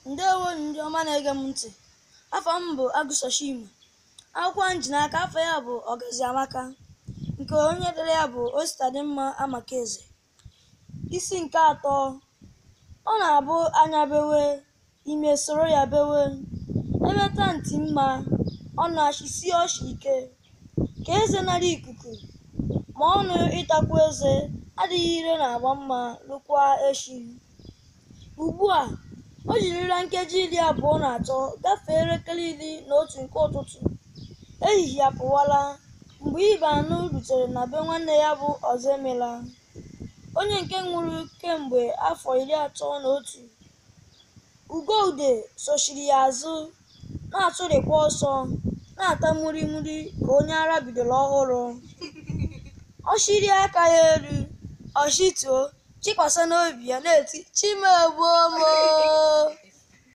ndewo ndị ọma na-ege m ntị afọ m bụ agụsoshima akwụkwọ m ji n'aka afọ ya bụ ọgazi amaka nke onye dere ya bụ ositadimma amakeze isi nke atọ ọ na-abụ anya bewe ime soro ya bewe emeta ntị mma ọ na-achịsi ọchị ike ka eze nara ikuku ma ọnụ ịtakwu eze adịghị ire na-agba mma lụkwa echi ugbu a o jirila nkeji iri abụọ na atọ gafee elekere iri na otu nke ụtụtụ ehihie apụwala mgbe ibe anụ rutere na be nwanne ya bụ ọzọemela onye nke nwụrụ kemgbe afọ iri atọ na otu ugoude sochiri ya azụ na-atụrịkwa ọsọ na-ata murimuri ka onye ara bidoro ọhụrụ ọ chịlie aka ya elu ọ chịtuo chikwasa n'obi ya na-eti chimegbuo m